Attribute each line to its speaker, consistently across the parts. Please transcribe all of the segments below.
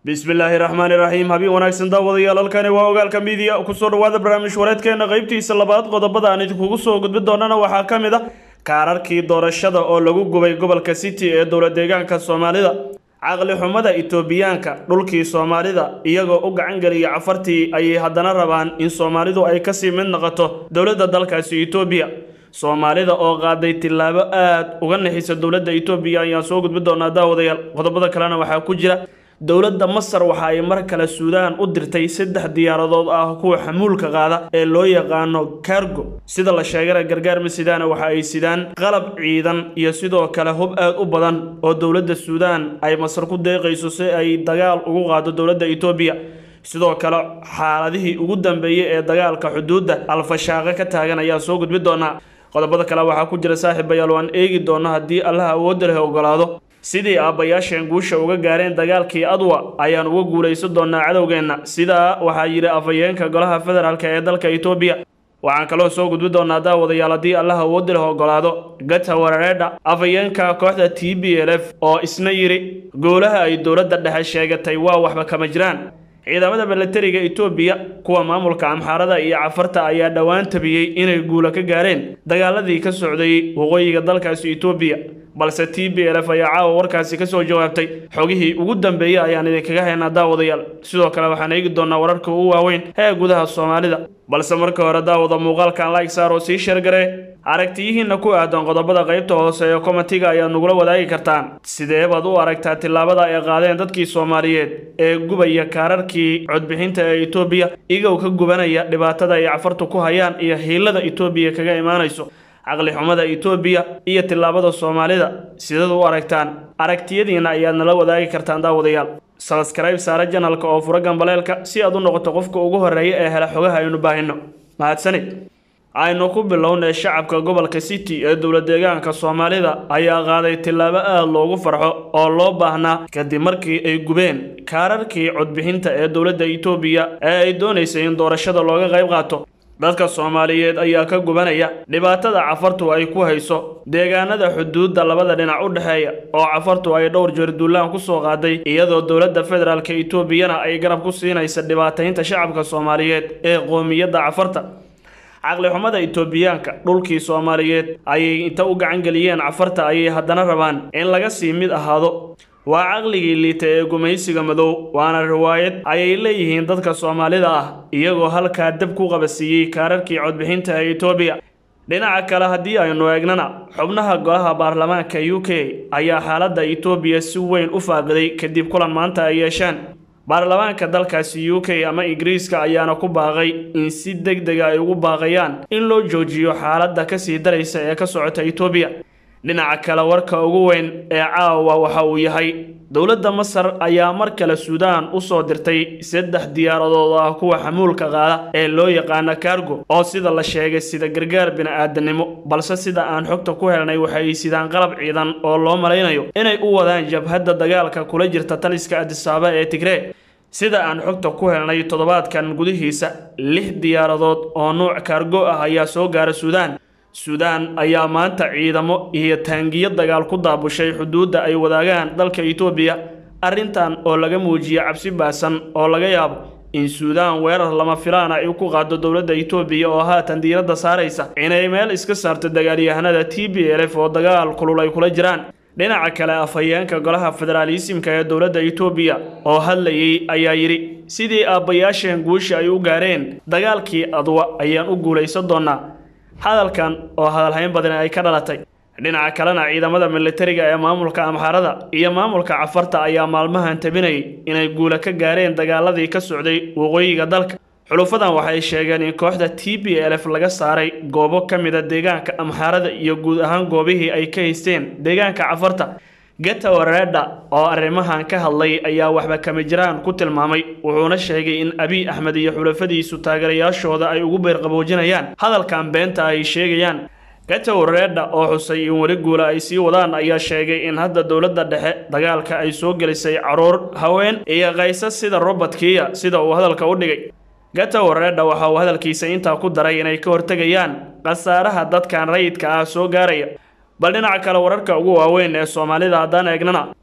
Speaker 1: bismillaahi raxmaani raxiim habiin wanaagsan daawadayaal halkani waa ogaalka miidiya kusoo dhawaada barnaamij wareedkeena qaybtiisa labaad qodobada aan idinkugu soo gudbi doonana waxaa ka mid a kaararkii doorashada oo lagu gubay gobolka city ee dowla deegaanka soomaalida caqli xumada itoobiyaanka dhulkii soomaalida iyagoo u gacan geliya cafartii ayay haddana rabaan in soomaalidu ay kasii mid noqoto dowladda dalkaasi itoobiya soomaalida oo qaaday tillaabo aad uga nixisa dowladda itoobiya ayaan soo gudbi doonaa daawadayaal qodobada kalena waxaa ku jira dowladda masar waxa ay mar kale suudaan u dirtay saddex diyaaradood ah kuwa xamuulka qaada ee loo yaqaano cargo sida la sheegana gargaar masidaana waxa ay sidaan qalab ciidan iyo sidoo kale hub aad u badan oo dowladda suudaan ay masar ku deeqayso si ay dagaal ugu qaado dowladda itoobiya sidoo kale xaaladihii ugu dambeeyey ee dagaalka xuduudda alfashaaqe ka taagan ayaa soo gudbi doonaa qodobada kale waxaa ku jira saaxiibayaal waan eegi doona haddii allaha awoodda leh ogolaado sidii aabbayaasheen guusha uga gaareen dagaalkii adwa ayaan uga guulaysan doonaa cadowgeenna sidaa waxaa yidhi afhayeenka golaha federaalk ee dalka itoobiya waxaan kaloo soo gudbi doonaa daawadayaal haddii allaha awoodda leh ogolaado gata warareedha afhayeenka kooxda t b l f oo isna yidhi goolaha ay dowladda dhexe sheegatay waa waxba kama jiraan ciidamada milatariga itoobiya kuwa maamulka amxaarada iyo cafarta ayaa dhowaan tabiyey inay guula ka gaareen dagaaladii ka socday waqooyiga dalkaasi itoobiya balse t b l f ayaa caawa warkaasi kasoo jawaabtay xogihii ugu dambeeyey ayaan idinkaga haynaa daawadayaal sidoo kale waxaan eegi doonaa wararka ugu waaweyn ee gudaha soomaalida balse marka hore daawada muuqaalkan like saar oo sii sheergaree aragtiyihiinna ku aadan qodobada qaybta hoose ee komatiga ayaad nagula wadaagi kartaan sidee baad u aragtaa tillaabada ay qaadeen dadkii soomaaliyeed ee gubaya kaararkii codbixinta ee itoobiya igow ka gubanaya dhibaatada ay cafartu ku hayaan iyo hiilada itoobiya kaga imaanayso caqli xumada itoobiya iyo tillaabada soomaalida sidaad u aragtaan aragtiyadiinna ayaad nala wadaagi kartaan daawadayaal sabskrayb saare janalka oo fura gambaleelka si aad u noqoto qofka ugu horreeya ee hela xogaha aynu baahino mahadsanid aynu ku bilownay shacabka gobolka city ee dowla deegaanka soomaalida ayaa qaaday tillaabo aad loogu farxo oo loo baahnaa kadib markii ay gubeen kaararkii codbixinta ee dowladda itoobiya ee ay doonaysay in doorashada looga qayb qaato dadka soomaaliyeed ayaa ka gubanaya dhibaatada cafartu ay ku hayso deegaanada xuduudda labada dhinac u dhexeeya oo cafartu ay dhowr jeer duulaan ku soo qaaday iyadoo dowladda federaalka itoobiyana ay garab ku siinaysa dhibaataynta shacabka soomaaliyeed ee qoomiyadda cafarta caqli xumada itoobiyaanka dhulkii soomaaliyeed ayay inta u gacan geliyeen cafarta ayay haddana rabaan in laga sii mid ahaado waa caqligii liita ee gumaysiga madow waana riwaayad ayay leeyihiin dadka soomaalida ah iyagoo halkaa dab ku qabasiiyey kaararkii codbixinta ee itoobiya dhinaca kale haddii aynu eegnana xubnaha golaha baarlamaanka u k ayaa xaaladda itoobiya si weyn u faaqiday kadib kulan maanta ay yeesheen baarlamaanka dalkaasi u k ama ingiriiska ayaana ku baaqay in si deg dega ay ugu baaqayaan in loo joojiyo xaaladda kasii daraysa ee ka socota itoobiya dhinaca kale warka ugu weyn ee caawa waxa uu yahay dowladda masar ayaa mar kale suudaan u soo dirtay saddex diyaaradood ah kuwa xamuulka qaada ee loo yaqaana cargo oo sida la sheegay sida gargaar bini-aadanimo balse sida aan xogta ku helnay waxay sidaan qalab ciidan oo loo malaynayo inay u wadaan jabhadda dagaalka kula jirta taliska adisaaba ee tigree sida aan xogta ku helnay toddobaadkan gudihiisa lix diyaaradood oo nuuc kaargo ah ayaa soo gaara suudaan suudaan ayaa maanta ciidamo iyo taangiyo dagaal ku daabushay xuduudda ay wadaagaan dalka itoobiya arrintan oo laga muujiye cabsi baasan oo laga yaabo in suudaan weerar lama filaan ay ku qaado dowladda itoobiya oo haatan diiradda saaraysa inay meel iska saarto dagaalyahanada t b l f oo dagaal kulul ay kula jiraan dhinaca kale afhayeenka golaha federaalisimka ee dowladda itoobiya oo hadlayay ayaa yidhi sidii aabbayaasheen guusha ay u gaareen dagaalkii adwa ayaan u guulaysan doonaa hadalkan oo hadalhayn badan ay ka dhalatay dhinaca kalena ciidamada militariga ee maamulka amxaarada iyo maamulka cafarta ayaa maalmahan tabinayay inay guula ka gaareen dagaaladii ka socday waqooyiga dalka xulufadan waxay sheegeen in kooxda t b l f laga saaray goobo ka mida deegaanka amxaarada iyo guud ahaan goobihii ay ka haysteen deegaanka cafarta geta wareedha oo arrimahan ka hadlay ayaa waxba kama jiraan ku tilmaamay wuxuuna sheegay in abiy axmed iyo xulafadiisu taageerayaashooda ay ugu beerqaboojinayaan hadalkan beenta ay sheegayaan geta wareedha oo xusay in weli guula ay sii wadaan ayaa sheegay in hadda dowladda dhexe dagaalka ay soo gelisay caruur haween iyo kaysas sida robert kiya sida uu hadalka u dhigay geta wareedha waxa uu hadalkiisa intaa ku daray inay ka hortegayaan khasaaraha dadkan rayidka ah soo gaaraya bal dhinaca kale wararka ugu waaweyn ee soomaalida haddaan eegnana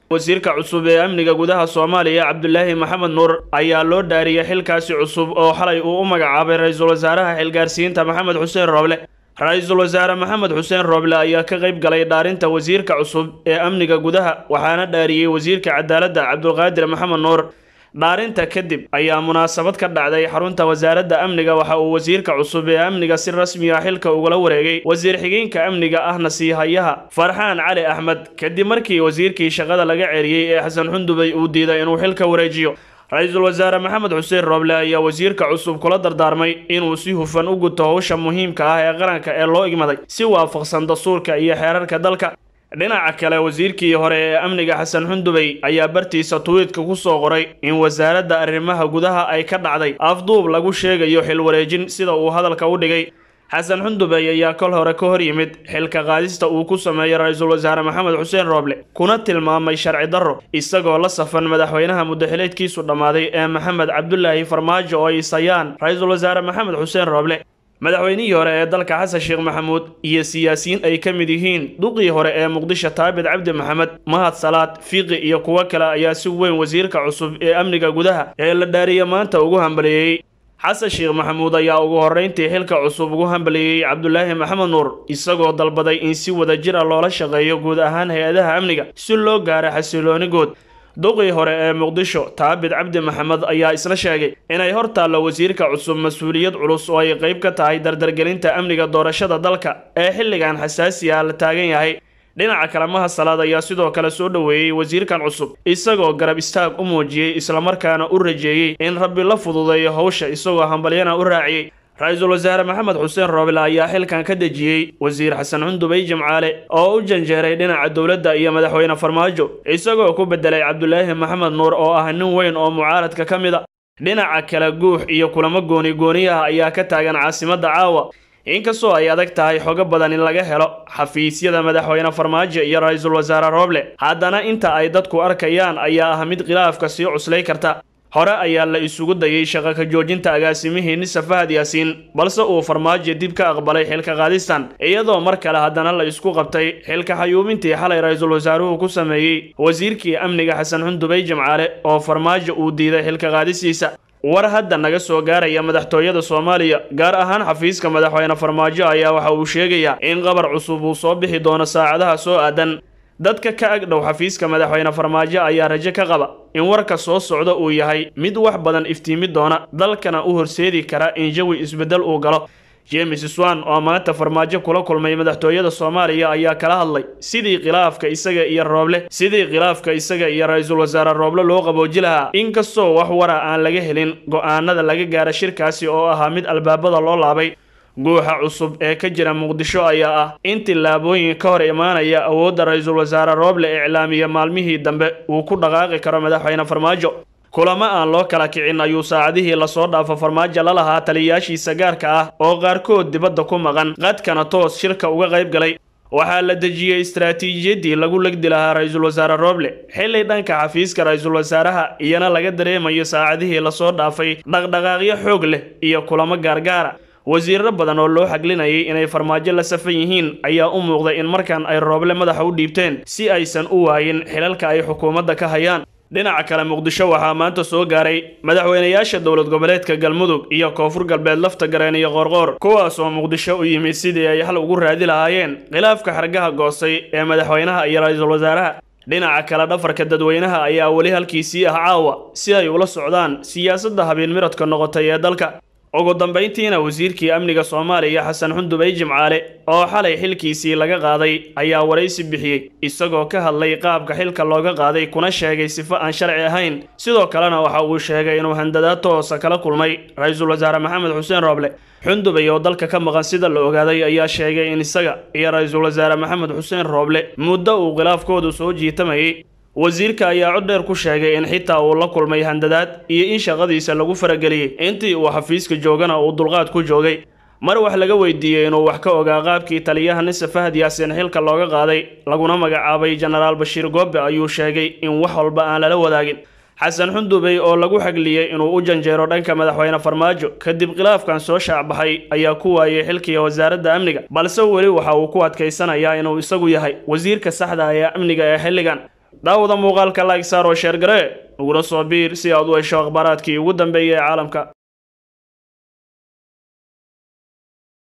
Speaker 1: wasiirka cusub ee amniga gudaha soomaaliya cabdulaahi maxamed nuur ayaa loo dhaariyey xilkaasi cusub oo xalay uu u magacaabay ra-iisul wasaaraha xilgaarsiinta maxamed xuseen rooble ra-iisul wasaare maxamed xuseen rooble ayaa ka qayb galay dhaarinta wasiirka cusub ee amniga gudaha waxaana dhaariyey wasiirka cadaaladda cabdulqaadir maxamed nuur dhaarinta kadib ayaa munaasabad ka dhacday xarunta wasaaradda amniga waxa uu wasiirka cusub ee amniga si rasmi ah xilka ugula wareegay wasiir xigeenka amniga ahna siihayaha farxaan cali axmed kadib markii wasiirkii shaqada laga ceeriyey ee xasan xundubay uu diiday inuu xilka wareejiyo ra-iisul wasaare maxamed xuseen rooble ayaa wasiirka cusub kula dardaarmay inuu si hufan u guto howsha muhiimka ah ee qaranka ee loo igmaday si waafaqsan dastuurka iyo xeerarka dalka dhinaca kale wasiirkii hore ee amniga xasan xundubey ayaa bartiisa tuwiitka ku soo qoray in wasaaradda arrimaha gudaha ay ka dhacday afduub lagu sheegayo xil wareejin sida uu hadalka u dhigay xasan xundubey ayaa kol hore ka hor yimid xilka qaadista uu ku sameeyey ra-iisul wasaare maxamed xuseen rooble kuna tilmaamay sharci darro isagoo la safan madaxweynaha muddaxileedkiisu dhammaaday ee maxamed cabdulaahi farmaajo oo ay isayaan ra-iisul wasaare maxamed xuseen rooble madaxweynihii hore ee dalka xasan sheekh maxamuud iyo siyaasiyiin ay ka mid yihiin duqii hore ee muqdisho taabit cabdi maxamed mahad salaad fiiqi iyo kuwo kale ayaa si weyn wasiirka cusub ee amniga gudaha ee la dhaariya maanta ugu hambaliyeeyey xasan sheekh maxamuud ayaa ugu horrayntii xilka cusub ugu hambaliyeeyey cabdulaahi maxamed nuur isagoo dalbaday in si wada jir ah loola shaqeeyo guud ahaan hay-adaha amniga si loo gaaro xasilooni good duqii hore ee muqdisho taabit cabdi maxamed ayaa isla sheegay inay hor taallo wasiirka cusub mas-uuliyad culus oo ay qayb ka tahay dardargelinta amniga doorashada dalka ee xilligan xasaasiga la taagan yahay dhinaca kale maha salaad ayaa sidoo kale soo dhoweeyey wasiirkan cusub isagoo garab istaag u muujiyey islamarkaana u rajeeyey in rabbi la fududeeyo howsha isagoo hambalyana u raaciyey ra-iisul wasaare maxamed xuseen rooble ayaa xilkan ka dejiyey wasiir xasan xundubey jimcaale oo u janjeeray dhinaca dowladda iyo madaxweyne farmaajo isagoo ku bedelay cabdulaahi maxamed nuur oo ah nin weyn oo mucaaradka ka mid a dhinaca kale guux iyo kulamo gooni gooniyaha ayaa ka taagan caasimadda caawa inkastoo ay adag tahay xogo badan in laga helo xafiisyada madaxweyne farmaajo iyo ra-iisul wasaare rooble haddana inta ay dadku arkayaan ayaa ah mid khilaafka sii cuslay karta hore ayaa la isugu dayay shaqo ka joojinta agaasimihii nisa fahad yaasiin balse uu farmaajo dib ka aqbalay xilka qaadistan iyadoo mar kale haddana la isku qabtay xilka xayuubintii xalay ra-iisul wasaaruhu ku sameeyey wasiirkii amniga xasan xundubey jimcaale oo farmaajo uu diiday xilka qaadisiisa war hadda naga soo gaaraya madaxtooyada soomaaliya gaar ahaan xafiiska madaxweyne farmaajo ayaa waxa uu sheegayaa in qabar cusub uu soo bixi doono saacadaha soo aadan dadka ka ag dhow xafiiska madaxweyne farmaajo ayaa rajo ka qaba in warka soo socda uu yahay mid wax badan iftiimi doona dalkana u horseedi kara in jawi isbeddel uu galo james swan oo maanta farmaajo kula kulmay madaxtooyada soomaaliya ayaa kala hadlay sidii khilaafka isaga iyo rooble sidii khilaafka isaga iyo ra-iisul wasaare rooble loo qabooji lahaa inkastoo wax wara aan laga helin go-aanada laga gaara shirkaasi oo ahaa mid albaabada loo laabay guuxa cusub ee ka jira muqdisho ayaa ah in tillaabooyin ka hor imaanaya awoodda ra-iisul wasaare rooble iclaamiya maalmihii dambe uu ku dhaqaaqi karo madaxweyne farmaajo kulamo aan loo kala kicin ayuu saacadihii lasoo dhaafo farmaajo la lahaa taliyayaashiisa gaarka ah oo qaarkood dibadda ku maqan qadkana toos shirka uga qayb galay waxaa la dejiyey istaraatiijiyaddii lagu legdi lahaa ra-iisul wasaare rooble xilli dhanka xafiiska ra-iisul wasaaraha iyana laga dareemayo saacadihii lasoo dhaafay dhaqdhaqaaqyo xoog leh iyo kulamo gaargaara wasiirro badan oo loo xaglinayay inay farmaajo la safan yihiin ayaa u muuqday in markan ay rooble madaxa u dhiibteen si aysan u waayin xilalka ay xukuumadda ka hayaan dhinaca kale muqdisho waxaa maanta soo gaaray madaxweynayaasha dowlad goboleedka galmudug iyo koonfur galbeed lafta gareen iyo qoorqoor kuwaas oo muqdisho u yimid sidii ay xal ugu raadi lahaayeen khilaafka xargaha goostay ee madaxweynaha iyo ra-iisul wasaaraha dhinaca kale dhafarka dadweynaha ayaa weli halkiisii ah caawa si ay ula socdaan siyaasadda habeen miradka noqotay ee dalka ugu dambayntiina wasiirkii amniga soomaaliya xasan xundubey jimcaale oo xalay xilkiisii laga qaaday ayaa waraysi bixiyey isagoo ka hadlay qaabka xilka looga qaaday kuna sheegay sifo aan sharci ahayn sidoo kalena waxa uu sheegay inuu handadaad toosa kala kulmay ra-iisul wasaare maxamed xuseen rooble xundubey oo dalka ka maqan sida la ogaaday ayaa sheegay in isaga iyo ra-iisul wasaare maxamed xuseen rooble muddo uu khilaafkoodu soo jiitamayay wasiirka ayaa cod dheer ku sheegay in xitaa uu la kulmay handadaad iyo in shaqadiisa lagu farageliyey intii uu xafiiska joogana uu dulqaad ku joogay mar wax laga weydiiyey inuu wax ka ogaa qaabkii taliyaha nise fahad yaasiin xilka looga qaaday laguna magacaabay jenaraal bashiir goobe ayuu sheegay in wax walba aan lala wadaagin xasan xundubey oo lagu xagliyey inuu u janjeero dhanka madaxweyne farmaajo kadib khilaafkan soo shaacbaxay ayaa ku waayay xilkiga wasaaradda amniga balse weli waxa uu ku adkaysanayaa inuu isagu yahay wasiirka saxda ee amniga ee xilligan daawada muuqaalka like saar oo sheer garee uguna soo biir si aad u hesho akhbaaraadkii ugu dambeeyay ee caalamka